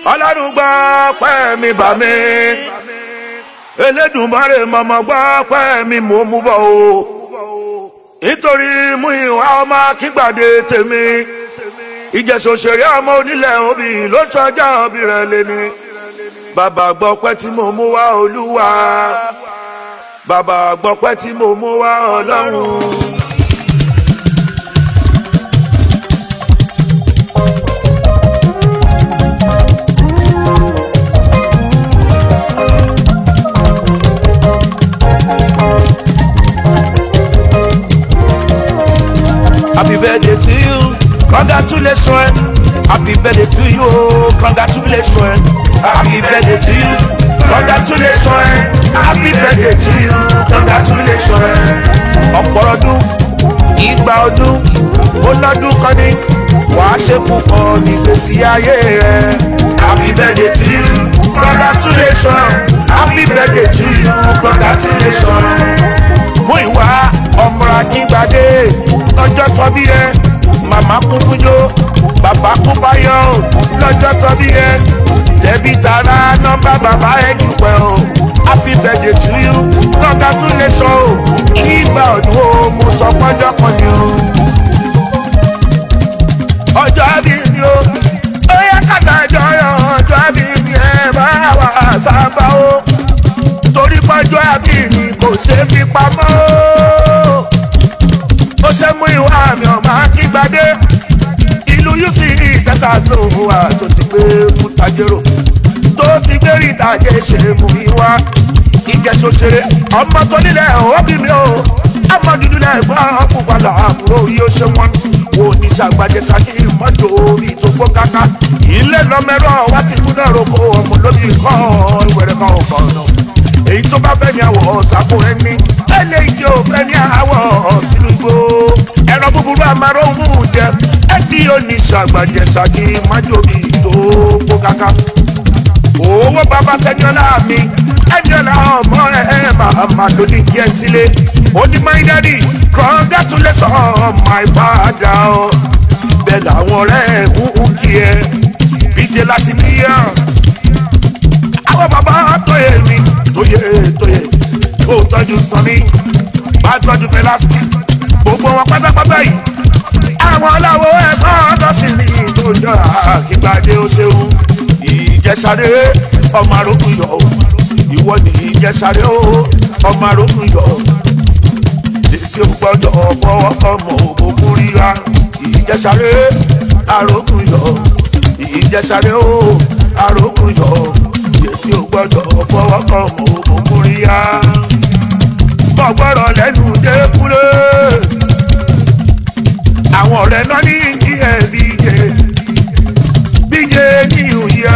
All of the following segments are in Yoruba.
ọlọ́run gbọ́ pẹ́ mi bà mí Elédùmarè mọ̀mọ́ gbọ́ pẹ́ mi mò ń mú bọ̀ o nítorí mú ìwà ọmọ kígbàdé tèmi ìjẹ̀sọ̀sẹ̀rẹ̀ ọmọ onílẹ̀ òbí ló sọjá òbí rẹ̀ lẹ́ni bàbá gbọ́ pẹ́ tí mo mú wá olúwa bàbá gbọ́ pẹ́ tí mo mú wá ọlọ́run. Happy birthday to you, congratulations. Happy birthday to you, congratulations. Happy birthday to you, congratulations. Happy birthday to you, congratulations. Ọ̀pọ̀ ọdún, ìgbà ọdún, ó lọ́dún kan ní, wàá ṣe púpọ̀ nígbèsí ayé rẹ̀. Happy birthday to you, congratulations. Happy birthday to you, congratulations. Mú ìwà ọmọ akíngbadé lọ́jọ́ tọ́bí ẹ màmá kún fúnjó bàbá kún fáyọ̀ lọ́jọ́ tọ́bí ẹ tẹ̀bí tara nọ́mbà bàbá ẹ dúpẹ́ o happy birthday to you congratulations o ìgbà ọdún o mo sọ pọ́njọ́ kan ni o. ọjọ́ bí mi o ó yẹ kàtà ìjọyọ̀ ọjọ́ bí mi ẹ bá wà sábà o torí pọ́njọ́ àbí mi kò ṣe fi pamọ́ o ó ṣe mú ìwà mi ọ̀mà kígbadé ìlú uc texas ló wà tó ti gbé mutagero tó ti gbé rìtàgé ṣe mú ìwà ìjẹsọsẹrẹ ọmọ tó nílẹ̀ òbí mi o ọmọ dúdú lẹ́gbọ́n púpàlà àbúrò yóò ṣe wọn wo ní sàgbàjẹ sàkí mọ́tò orí tó gbó kaka ilé lọ́mẹ́rọ̀ wá ti kú náà roko ọmọ lóbi kọ́ ìwẹ̀rẹ̀ kan ò kọ̀ náà èyí tó bá fẹ́ ní àwọ̀ ṣàpò ẹni eléyìí tí ó fẹ́ ní àwọ̀ sínú igbó ẹ̀rọ búburú amáróhùn jẹ ẹbí oníṣàgbàjẹ ṣàkí májòbí tó gbó kaka owó bàbá tẹniọlá mi ẹniọlá ọmọ ẹ màmá ló ní kí ẹ sílé onímọ̀-ìdádì congratulations my father ọ bẹ́ẹ̀ làwọn ọ̀rẹ́ ń kí ẹ bíjẹ́ láti níyàn àwọn bàbá tóye mi tóye tóye ó tọ́jú sanni bá tọ́jú fẹlásì gbogbo wọn pátápátá yìí àwọn ọlọ́wọ́ ẹ̀kọ́ ọ̀tọ́sí ni tó jọ àkígbàdé ó ṣeun ìjẹsàré ọmọ arókùn yọ ìwọ ní ìjẹsàré ó ọmọ arókùn yọ èsì ò gbọ́dọ̀ fọwọ́ ọmọ òkùnkùn ríra ìjẹsàré arókùn yọ ìjẹsàré ó arókùn yọ èsì ò gbọ́dọ̀ fọwọ́ ọmọ òkùnkùn ríra mọ gbọ́dọ̀ lẹ́nu dẹ́kulé àwọn ọ̀rẹ́ náà ní kí ẹ bí jẹ bíjẹ ní ìyá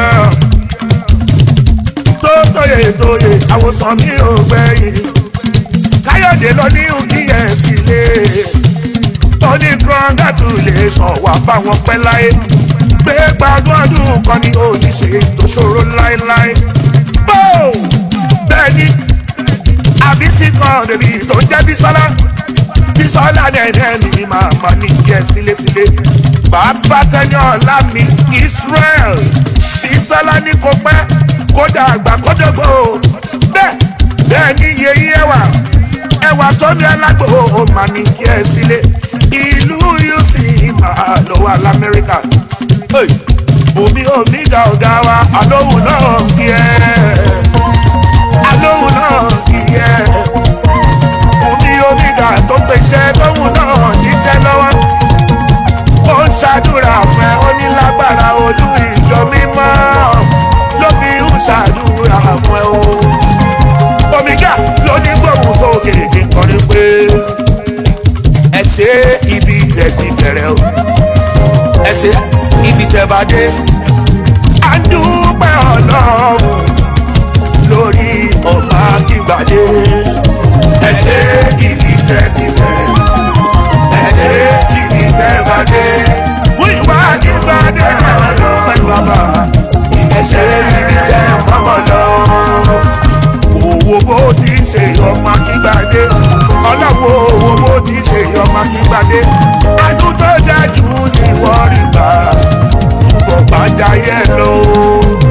tó tóye tóye àwòsàn mi ò gbẹ̀yìn káyọ̀dé lọ ní kí ẹ sílé ó ní congratulation wà báwọn pẹ́ láyé pé gbádùn ọdún kan ní òjíṣe tó ṣòro láéláé bó bẹ́ẹ̀ ni àbísí kan débi tó ń jẹ́ bísọ́lá bísọ́lá dẹ̀dẹ̀ ni màmá ní jẹ́ sílésílé bàbá tẹ́ni ọ̀la mi Israel bísọ́lá ní kò pẹ́ kódà àgbà kódógbò bẹ́ẹ̀ bẹ́ẹ̀ ni yeye ẹwà ẹwà tó ní alágbó mà ní jẹ́ sílé ìlú uc máa lọ wà lamẹ́ríkà bùnmi omi ga ọ̀gá wa àlóhùn náà kí ẹ àlóhùn náà kí ẹ bùnmi omi ga tó pèsè lóhùn náà níṣẹ́ lọ́wọ́ ó ń ṣàdúrà fún ẹ ó ní lágbára olú ìjọ mímọ́ ló fi ń ṣàdúrà fún ẹ o omiga ló ní gbóhùn sókè kí n kọrin pé ẹ ṣe ibi tẹ̀ ti bẹ̀rẹ̀ o ẹ ṣe ibi tẹ̀ bá dé a dúpẹ́ ọlọ́run lórí ọba kígbàdé ẹ ṣe ibi tẹ̀ ti bẹ̀rẹ̀ ẹ ṣe ibi tẹ̀ bá dé wíwá kígbàdé ọlọ́run pẹ̀lú bàbá ẹ ṣe ibi tẹ̀ mọ́mọ́ lọ owó bó ti ṣe ọmọ akíngbàdé ọlọ́wọ́ owó bó ti ṣe ọmọ akíngbàdé adùn tó dájú ni wọ́n rí gbà túbọ̀ bá jayé lọ.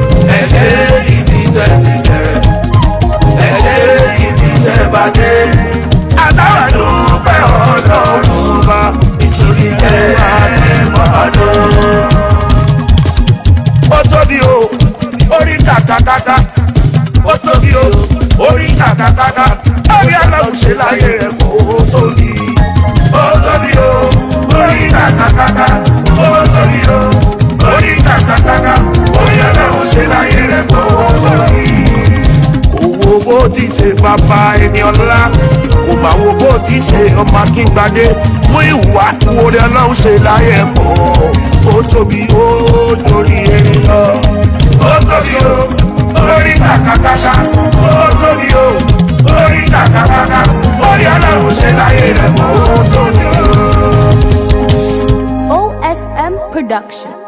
ṣe bàbá ẹni ọlá kò bá wo bó ti ṣe ọmọ akíngbadé mú ìwà wọlé ọlọ́run ṣe láyé pọ̀ ó tóbi ó torí erin lọ ó tóbi ó orí kàkàkàkà ó tóbi ó orí kàkàkàkà orí ọlọ́run ṣe láyé rẹ̀ pọ̀ ó tóbi ó. OSM Production.